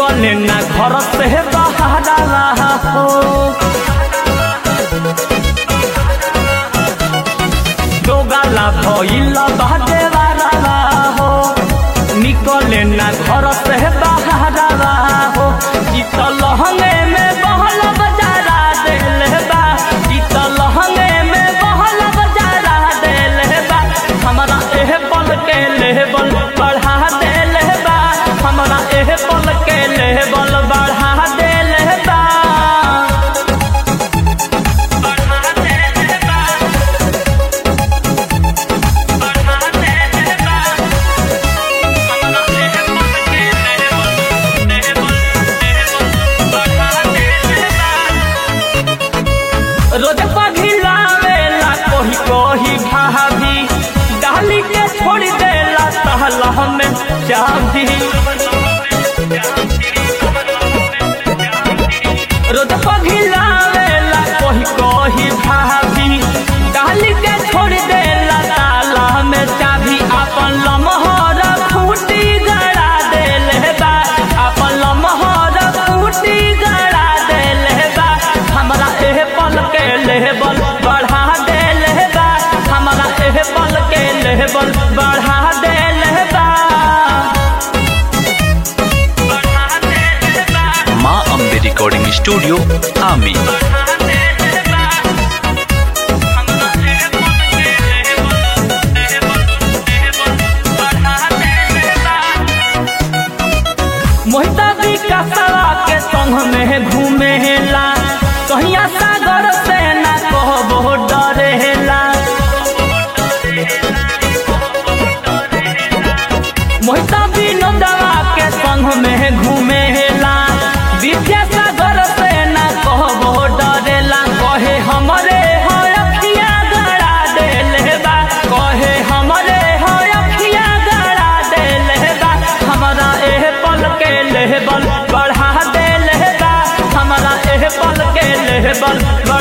निकले ना घर से बहारा हो दोगाला भइल बाटे वाला हो निकले ना घर से बहारा हो ई त लहंगे में बहल बजारा देले बा ई त लहंगे में बहल बजारा देले बा हमरा एह पल के लेबल बढ़ा देले बा हमरा एह पल के लेबल बढ़ा देले बा बढ़ा देले बा बढ़ा देले बा हमरा एह पल के लेबल लेबल लेबल बढ़ा देले बा रोज पघिलावेला कोही कोही भाभी डाली के छोड़ देला तहला हमें चाभी रोज पघिलावेला कोही कोही भाभी डाली के छोड़ देला ताला में चाभी अपन लमहर खूटी गड़ा देले बा अपन लमहर खूटी गड़ा देले बा हमरा एह पल के लेबल बढ़ा देले बा हमरा एह पल के लेबल बढ़ा देले बा बढ़ा देले बा माँ अम्बे रिकॉर्डिंग स्टूडियो आमी मोहिता विकासवा के संग में घूमेला कहिया सागर से ना कहबो डरेला मोहिता विनोदवा के संग में घूमेला विद्यासागर से ना कहबो डरेला कहे हमरे हो अखिया गड़ा देले बा कहे हमरे हो अखिया गड़ा देले बा हमरा एह पल के लेबल बढ़ा देले बा हमरा एह पल के लेबल